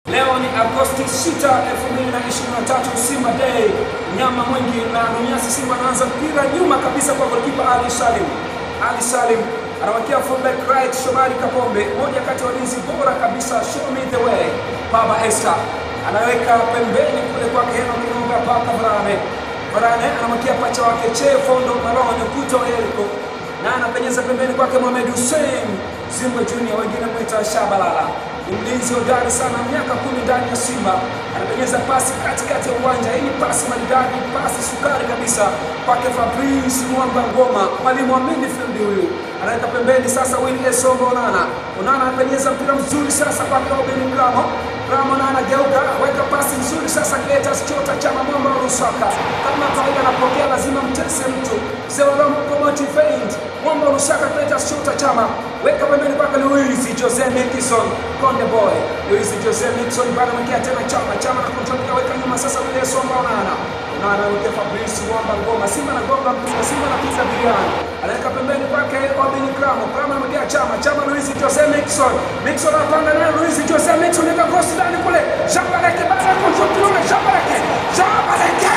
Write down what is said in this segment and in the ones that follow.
Leo ni Agosti 6, 2023, Simba Day. Nyama mwingi na Nunyasi. Simba anaanza mpira nyuma kabisa kwa golikipa Ali Salim. Ali Salim anawakia fullback right Shomari Kapombe, moja kati ya walinzi bora kabisa, show me the way. Baba Esther anaweka pembeni kule kwake Henok Kinunga paka Varane. Varane anamwakia pacha wake Che Fondo Malone Kuto Eriko na anapenyeza pembeni kwake Mohamed Hussein Zimbwe Junior, wengine mwita Shabalala. Ni mlinzi hodari sana, miaka kumi ndani ya Simba, anapenyeza pasi katikati ya uwanja. Hii ni pasi maridadi, pasi sukari kabisa kwake Fabrice Mwamba Ngoma, mwalimu wa midfield huyu, anaweka pembeni sasa Will Esongo Onana. Onana anapenyeza mpira mzuri sasa kwake Robin Gramo. Gramo na anageuka, weka pasi nzuri sasa Cletus Chota Chama Mwamba wa Lusaka. Kama kawaida anapokea, lazima mtese mtu. Zeolom Komoti Feint, Mwamba wa Lusaka, Cletus Chota Chama, weka pembeni kwake Luis Jose Mikison, Konde Boy. Luis Jose Mikison bado ameingia tena Chama, Chama na kontrol weka nyuma sasa Will Esongo Onana. Onana anaweka Fabrice Mwamba Ngoma, Simba anagonga mpira, Simba anapiga biriani. Anaweka pembeni kwake Robin Gramo, Gramo anamwekea Chama, Chama Luis Jose Mikison. Mikison anapanga naye Luis Jose Mikison, weka cross ndani kule. Shabaleke bado kontrol kiume, Shabaleke. Shabaleke!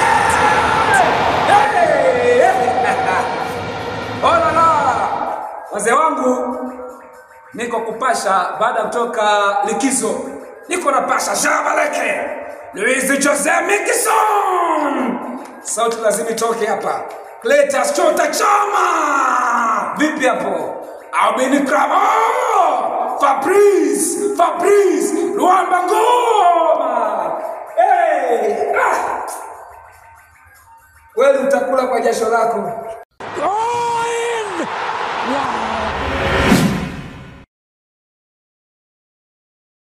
Hey! Oh la la! Wazee wangu niko kupasha baada ya kutoka likizo, niko napasha Shabaleke, Luis Jose Mikison, sauti lazima itoke hapa. Cletus Chota Chama, vipi hapo? Albin Kramo, Fabrice, Fabrice Luamba Ngoma. Hey! Ah! Kweli utakula kwa jasho lako. Oh!